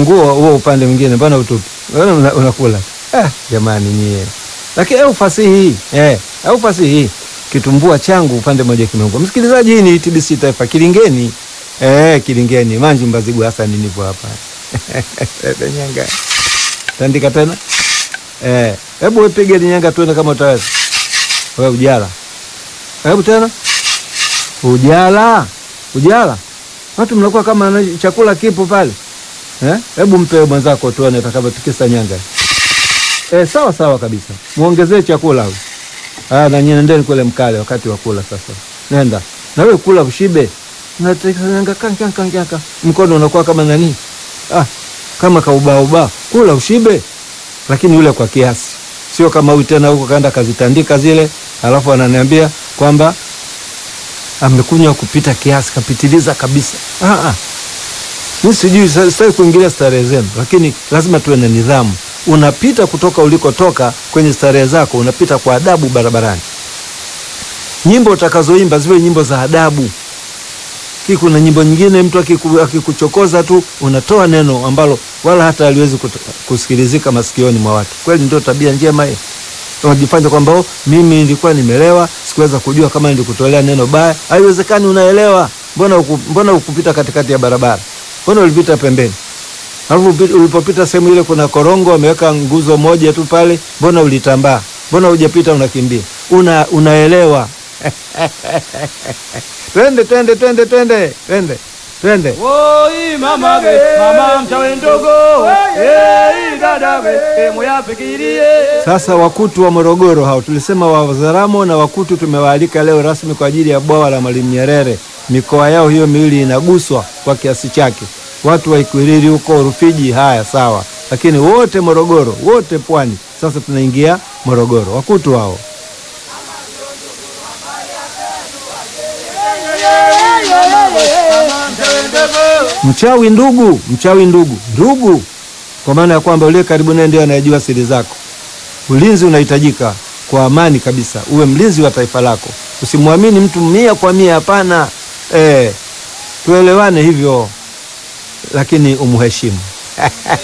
funguo huo upande mwingine, mbona utupi? Mbona una- unakula? Ah, jamani nyie, lakini au fasihi eh, au fasihi kitumbua changu upande mmoja kimeungua. Msikilizaji, hii ni TBC Taifa Kilingeni, eh, Kilingeni Manju Mbazigu Hassan nipo hapa Nyanga tandika tena eh, hebu wepige linyanga tuone kama utaweza wewe. Ujala, hebu tena ujala, ujala, watu mnakuwa kama na chakula kipo pale eh, hebu mpe mwenzako tuone atakavyotikisa nyanga eh, sawa sawa kabisa, muongezee chakula huyu. Ah, na nyinyi nendeni kule mkale wakati wa kula sasa. Nenda. Na wewe kula ushibe. Unatekanga kanka kanka. Mkono unakuwa kama nani? Ah, kama kaubao ubao. Kula ushibe. Lakini ule kwa kiasi. Sio kama huyu tena huko kaenda kazitandika zile, alafu ananiambia kwamba amekunywa kupita kiasi, kapitiliza kabisa. Ah ah. Mimi sijui sa- sitaki kuingilia starehe zenu, lakini lazima tuwe na nidhamu. Unapita kutoka ulikotoka kwenye starehe zako, unapita kwa adabu barabarani. Nyimbo utakazoimba ziwe nyimbo za adabu. Hii kuna nyimbo nyingine mtu akiku- akikuchokoza tu unatoa neno ambalo wala hata haliwezi kut- kusikilizika masikioni mwa watu. Kweli ndio tabia njema hii? Unajifanya kwamba "Oh, mimi nilikuwa nimelewa, sikuweza kujua kama nilikutolea neno baya. Haiwezekani, unaelewa. Mbona uku, mbona ukupita katikati ya barabara? Mbona ulipita pembeni? Alafu upi- ulipopita sehemu ile kuna korongo wameweka nguzo moja tu pale, mbona ulitambaa? Mbona hujapita unakimbia? Una, unaelewa. twende twende twende twende twende twende. Woi mama ge, mama mchawe ndogo, eh dada ge, eh moya fikirie. Sasa Wakutu wa Morogoro hao tulisema Wazaramo na Wakutu tumewaalika leo rasmi kwa ajili ya bwawa la Mwalimu Nyerere. Mikoa yao hiyo miwili inaguswa kwa kiasi chake. Watu wa Ikwiriri huko Rufiji, haya sawa, lakini wote Morogoro, wote pwani. Sasa tunaingia Morogoro, Wakutu hao. Mchawi ndugu, mchawi ndugu, ndugu, kwa maana ya kwamba uliye karibu naye ndio anayejua siri zako. Ulinzi unahitajika kwa amani kabisa, uwe mlinzi wa taifa lako. Usimwamini mtu mia kwa mia, hapana. Eh, tuelewane hivyo, lakini umheshimu.